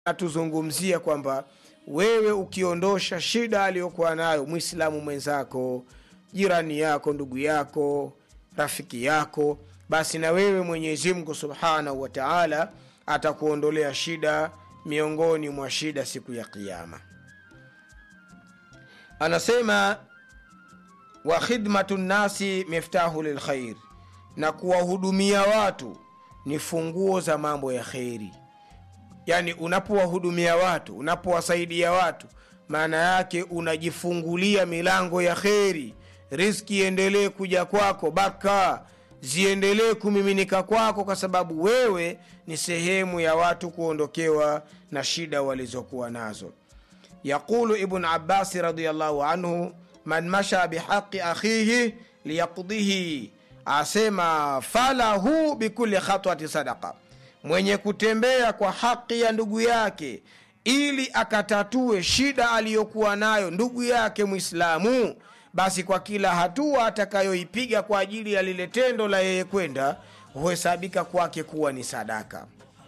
anatuzungumzia kwamba wewe ukiondosha shida aliyokuwa nayo mwislamu mwenzako jirani yako ndugu yako rafiki yako basi na wewe mwenyezi mungu subhanahu wa taala atakuondolea shida miongoni mwa shida siku ya kiama anasema wa khidmatu nnasi miftahu lilkhair na kuwahudumia watu ni funguo za mambo ya kheri yaani unapowahudumia watu unapowasaidia watu maana yake unajifungulia milango ya kheri riski iendelee kuja kwako baka ziendelee kumiminika kwako kwa sababu wewe ni sehemu ya watu kuondokewa na shida walizokuwa nazo yaqulu ibn abasi radiallahu anhu man masha bihaqi akhihi liyaqdihi asema falahu bikuli khatwati sadaqa mwenye kutembea kwa haki ya ndugu yake ili akatatue shida aliyokuwa nayo ndugu yake mwislamu basi kwa kila hatua atakayoipiga kwa ajili ya lile tendo la yeye kwenda huhesabika kwake kuwa ni sadaka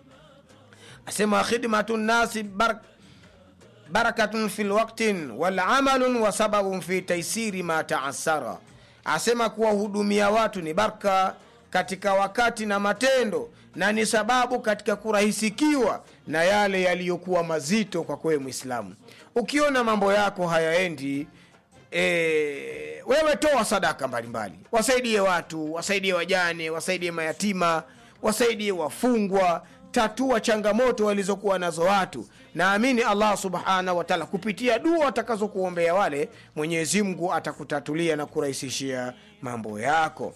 asema khidmatu nnasi bar barakatun fi lwaktin walamalun wa sababun fi taisiri ma taasara asema kuwahudumia watu ni barka katika wakati na matendo na ni sababu katika kurahisikiwa na yale yaliyokuwa mazito kwa kwewe mwislamu ukiona mambo yako hayaendi e, wewe toa sadaka mbalimbali wasaidie watu wasaidie wajane wasaidie mayatima wasaidie wafungwa tatua changamoto walizokuwa nazo watu naamini allah subhanahu wataala kupitia dua atakazokuombea wale mwenyezi mungu atakutatulia na kurahisishia mambo yako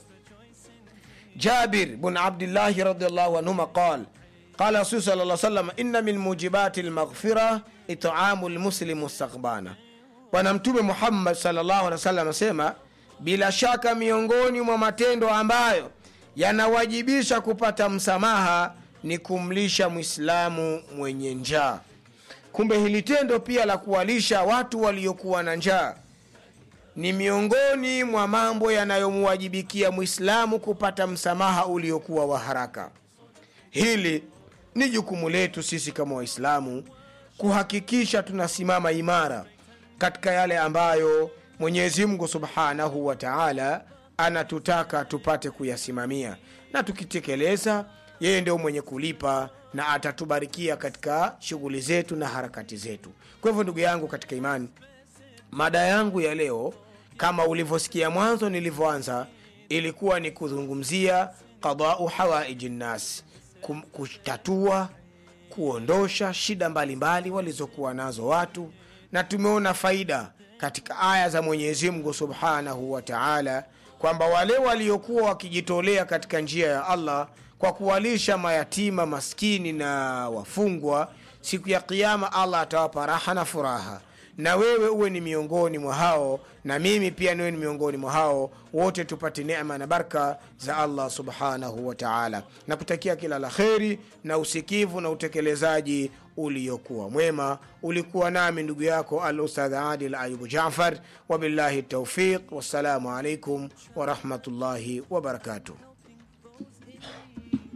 jabir bn abdillahi radiallahu anhuma qal qala rasul sal lla salam inna min mujibati lmaghfira itamu lmuslimu mustakbana bwana mtume muhammad salllahu alehi wasallam asema bila shaka miongoni mwa matendo ambayo yanawajibisha kupata msamaha ni kumlisha mwislamu mwenye njaa kumbe hili tendo pia la kuwalisha watu waliokuwa na njaa ni miongoni mwa mambo yanayomuwajibikia mwislamu kupata msamaha uliokuwa wa haraka hili ni jukumu letu sisi kama waislamu kuhakikisha tunasimama imara katika yale ambayo mwenyezi mungu subhanahu wa taala anatutaka tupate kuyasimamia na tukitekeleza yeye ndio mwenye kulipa na atatubarikia katika shughuli zetu na harakati zetu kwa hivyo ndugu yangu katika imani mada yangu ya leo kama ulivyosikia mwanzo nilivyoanza ilikuwa ni kuzungumzia qadau hawaiji nnas kutatua kuondosha shida mbalimbali walizokuwa nazo watu na tumeona faida katika aya za mwenyezi mungu subhanahu wa taala kwamba wale waliokuwa wakijitolea katika njia ya allah kwa kuwalisha mayatima maskini na wafungwa siku ya kiama allah atawapa raha na furaha na wewe uwe ni miongoni mwa hao na mimi pia niwe ni miongoni mwa hao wote tupate neema na baraka za allah subhanahu wa taala na kutakia kila la kheri na usikivu na utekelezaji uliokuwa mwema ulikuwa nami ndugu yako al ustadh adil ayubu jafar wabillahi taufiq wassalamu alaikum warahmatullahi wabarakatuh